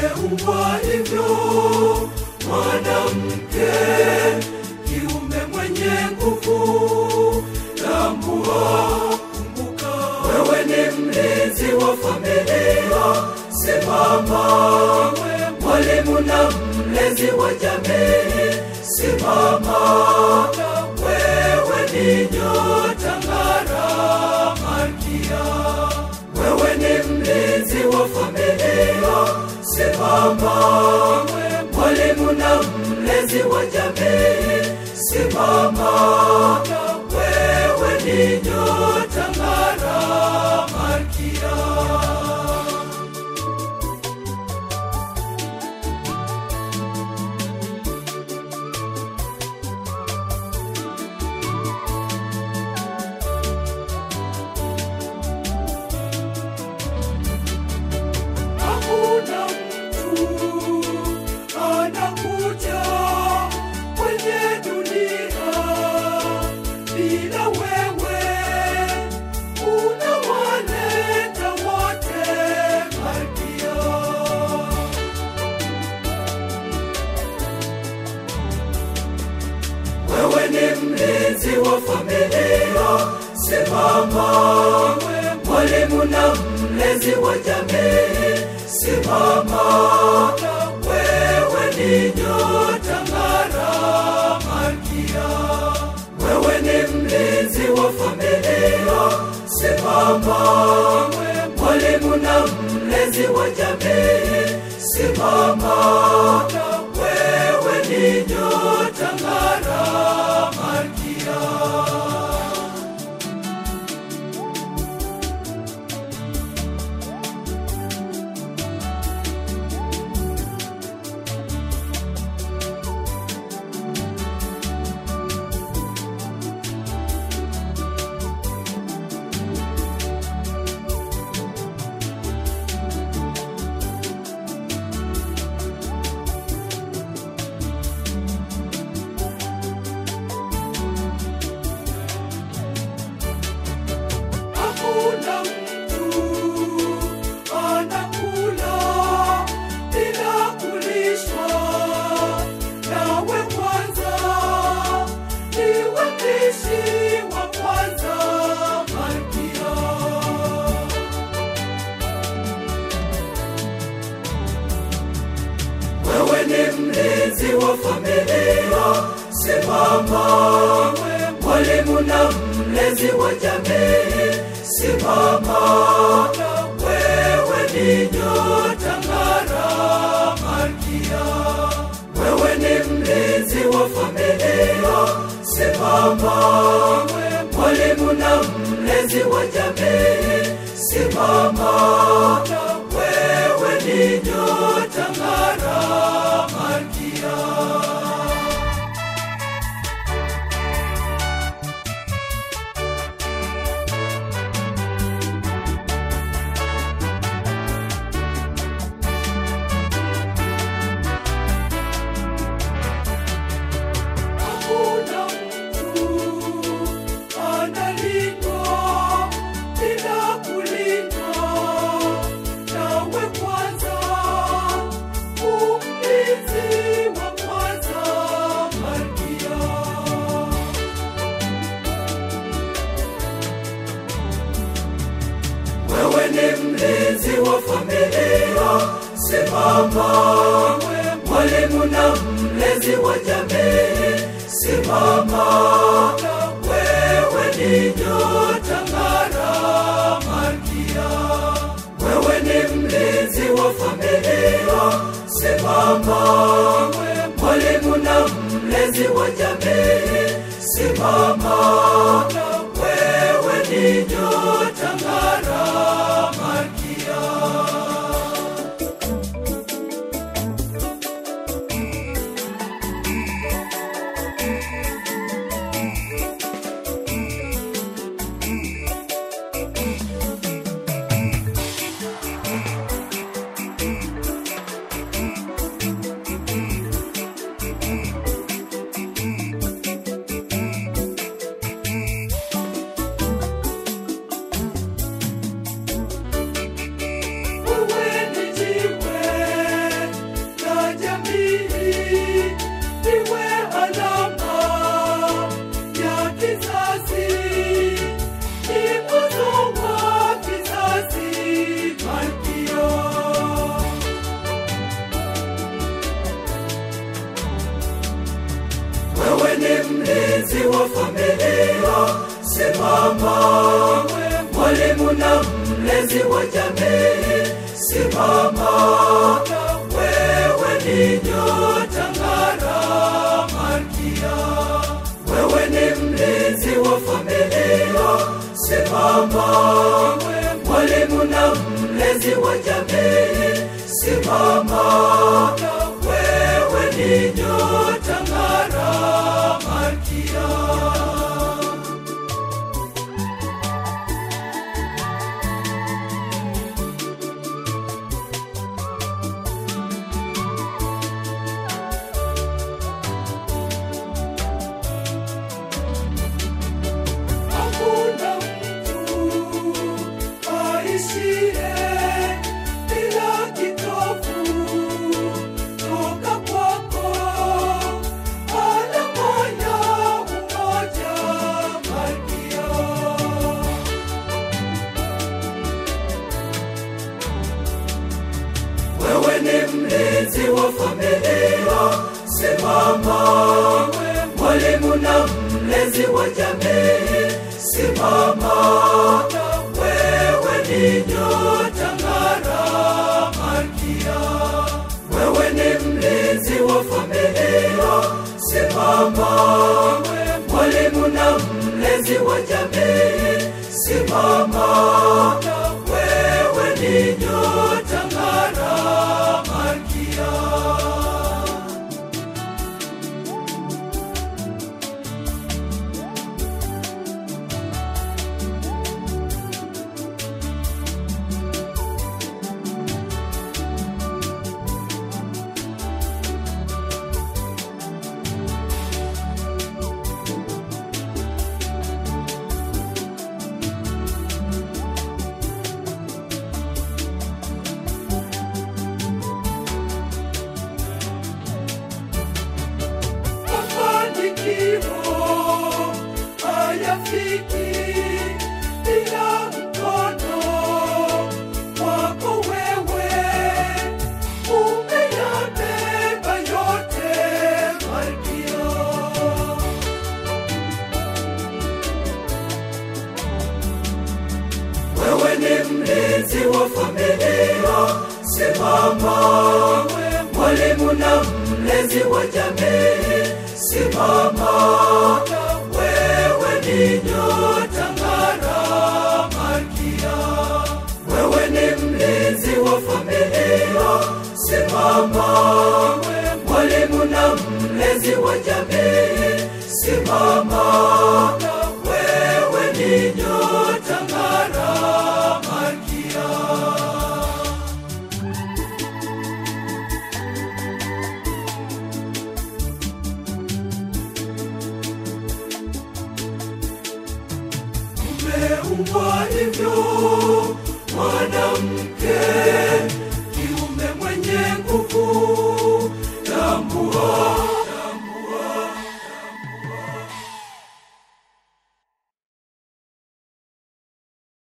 umeumbwa hivyo mwanamke kiume mwenye nguvu tambua kumbuka wewe ni mlinzi wa familia simama mwalimu na mlezi wa jamii simama wewe ni nyota ng'ara malkia wewe ni mlinzi wa familia simama mwalimu na mlezi wa jamii simama wewe ni nyota ng'ara malkia hakuna mtu anakuja kwenye dunia bila wewe unawaleta wote malkia wewe ni mlinzi wa familia simama mwalimu na mlezi wa jamii simama wewe ni nyota ng'ara malkia wewe ni mlinzi wa familia simama mwalimu na mlezi wa jamii simama wewe ni nyota ng'ara malkia hakuna mtu anakula bila kulishwa nawe kwanza niwe mpishi wa kwanza malkia wewe ni mlinzi wa familia simama mwalimu na mlezi wa jamii simama wewe ni nyota ng'ara malkia wewe ni mlinzi wa familia simama mwalimu na mlezi wa jamii simama wewe ni nyota ng'ara malkia hakuna mtu analindwa bila kulindwa nawe kwanza umlinzi wa kwanza malkia wewe ni mlinzi wa familia simama mwalimu na mlezi wa jamii simama wewe ni nyota ng'ara malkia wewe ni mlinzi wa familia simama mwalimu na mlezi wa jamii simama wewe ni nyota ng'ara malkia mlezi wa jamii, simama, wewe ni nyota ng'ara, malkia. Wewe ni mlinzi wa familia, simama, mwalimu na mlezi wa jamii, simama, wewe ni nyota ng'ara, malkia. Hakuna mtu aishiye bila kitovu toka kwako, alama ya umoja, Malkia. Wewe ni mlinzi wa familia, simama. Mwalimu na mlezi wa jamii, simama. Wewe ni nyota ng'ara, malkia. Wewe ni mlinzi wa familia, simama. Mwalimu na mlezi wa jamii, simama. Wewe ni nyota ng'ara, malkia. mafanikio hayafiki bila mkono wako wewe. Umeyabeba yote, Malkia. Wewe ni mlinzi wa familia, simama. Mwalimu na mlezi wa jamii, simama. Wewe ni nyota ng'ara, malkia. Wewe ni mlinzi wa familia, simama. Mwalimu na mlezi wa jamii, simama. Wewe ni nyota ng'ara, malkia. umeumbwa hivyo mwanamke